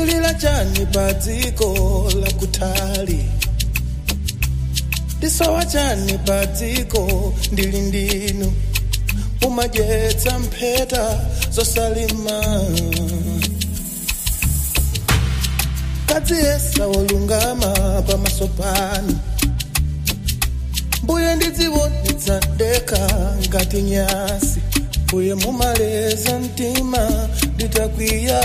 ndilila chani pa dziko la kutali ndisowa chani pa dziko ndili ndinu umadyetsa mpheta zosalima kadziyesa wolungama pamaso panu mbuye ndidziwonetsa ndekha ngati nyasi mbuye mumaleza mtima nditakwiya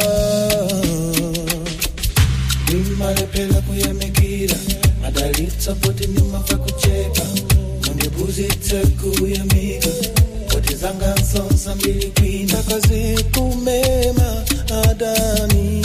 ndimalephera kuyamikira madalitsa poti ndimamva kuchepa mundiphunzitse kuyamika poti zanga nsonsa mbili kwina akazikumema adani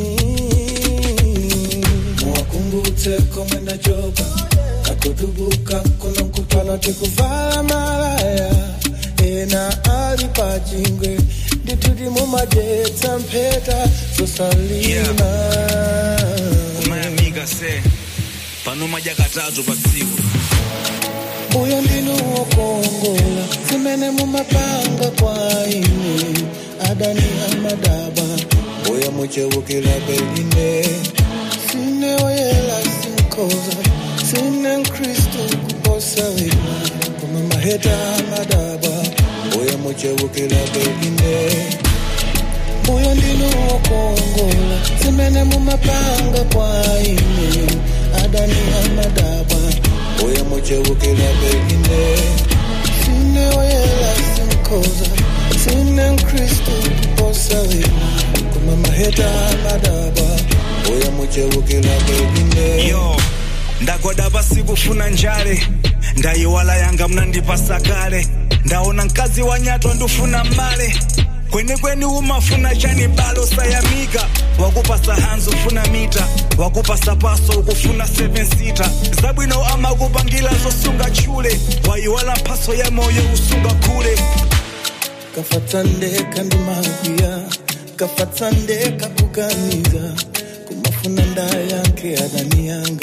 muwakumbutse komwe ndachoka kakutubuka kuno nkupano tikuvala malaya ena ali pachingwe ndituti mumadyetsa mpheta zosalima kumayamika se pano madya katatu pa tsiku uyo ndinu wokongola zimene mumapanga kwa ine adani amadaba uyo muchewukira beline sine oyela sinkoza sine mkristu kuposa wina koma maheta amadaba uyo muchewukira beline uyo ndinu wokongola zimene mumapanga kwa ine adani amadaba uyo muchewukira beline sine oyela sinkoza sine mkristu kuposa wina koma maheta amadaba uyo muchewukira beline yo ndagoda pasi kufuna njale ndayiwala yanga mnandipasa kale ndaona mkazi wa nyato ndifuna male kwenikweni umafuna chani balo sayamika wakupasa hanzo ufuna mita wakupasa paso ukufuna 7 sita zabwino amakupangila zosunga chule wayiwala mphaso ya moyo usunga kule kafatsandeka ndimakwiya kafatsandeka kuganiza kumafuna ndayanke adani yanga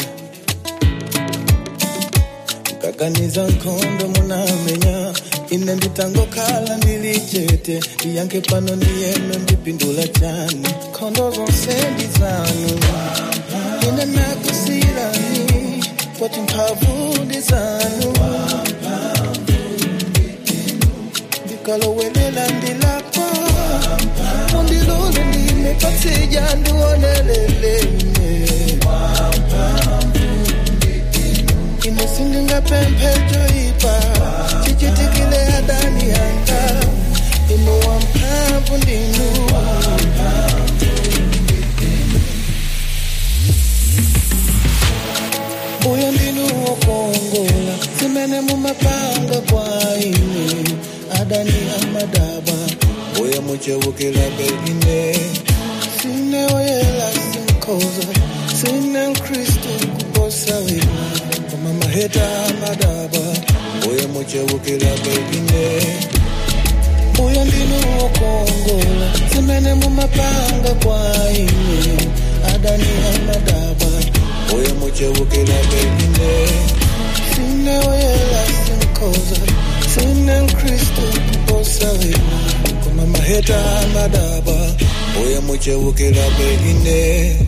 kaganiza nkhondo munamenya ine nditangokhala ndili chete ndiyanke pano ndiyeno ndipindula chani nkhondo zonse ndi zanu ine nakusirani poti mphamvu ndi zanu ndikalowelela ndilapa mundilule ndimepatseja ndionelelene ine sindingapemphejo ipa chichitikile adani yanga inu wamphamvu ndinu uyo ndinu wokongola zimene mumapanga kwa ine adani amadaba uyo muchewukira beline sine oyela sinkoza sine mkristu kuposa wina koma maheta amadaba uyo muchewukira beline uyo ndinu wokongola zimene mumapanga kwa ine adani amadaba uyo muchewukira beline sine oyela sinkoza sine mkristu kuposa wina koma maheta amadaba uyo muchewukira beline